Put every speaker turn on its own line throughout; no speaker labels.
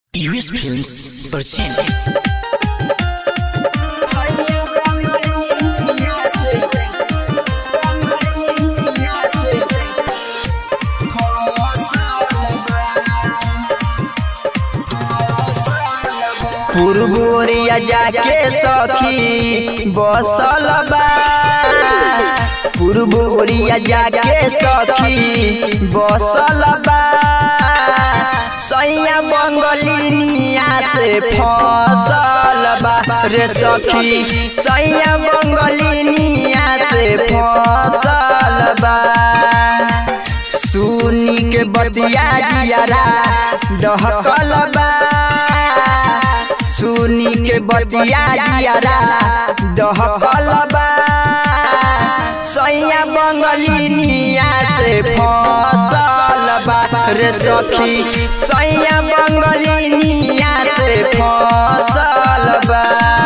US Films present
पुरबोरिया जाके सखी बसल बा पुरबोरिया जाके सखी बसल बा सैया बंगलिनिया से फसल बा रे सखी सैया बंगलिनिया से फसल बा सुनी के बतिया जियारा डहकल बा सुनी के बतिया जियारा डहकल बा सैया बंगलिनिया से फसल बा रे सखी सैया बंगलिनिया से फसल बा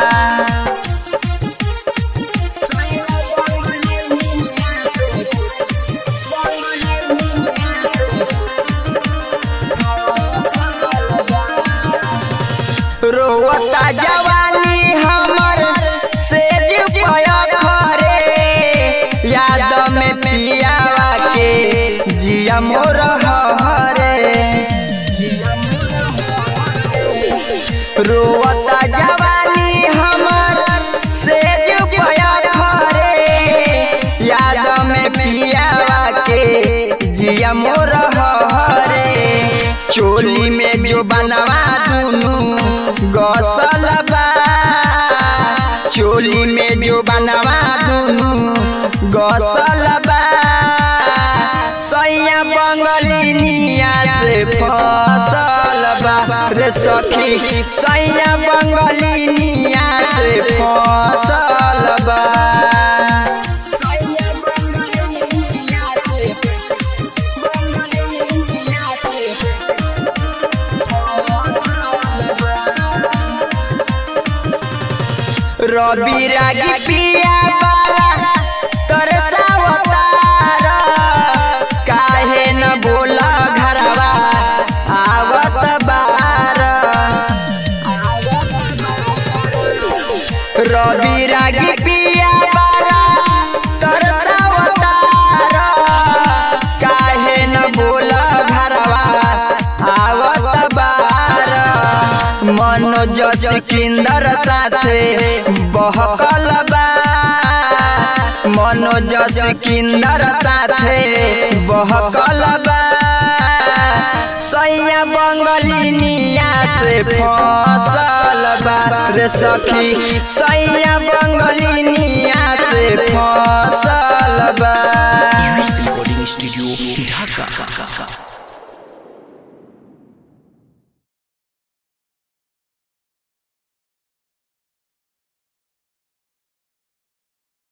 रोवता जवानी हमर सेज पया खरे याद में पियावा के जिया मोर हरे रोवता जवानी हमर सेज पया खरे याद में पियावा के जिया मोर हरे चोली में जो बनवा दुनू गसल बा चोली में जो बनवा दुनू गसल बा सैया बंगलिनिया से फसल बा रे सखी सैया बंगलिनिया से फसल बा रवि रागी पिया बाला तरसावतार काहे न बोला घरवा आवत बार रवि रागी पिया बाला तरसावतार काहे न बोला घरवा आवत बार मनोज सिकंदर साथे बहकल बा मनोज सिकंदर साथे बहकल बा सैया बंगलिनिया से फसल बा रे सखी सैया बंगलिनिया से फसल बा
US Recording Studio Dhaka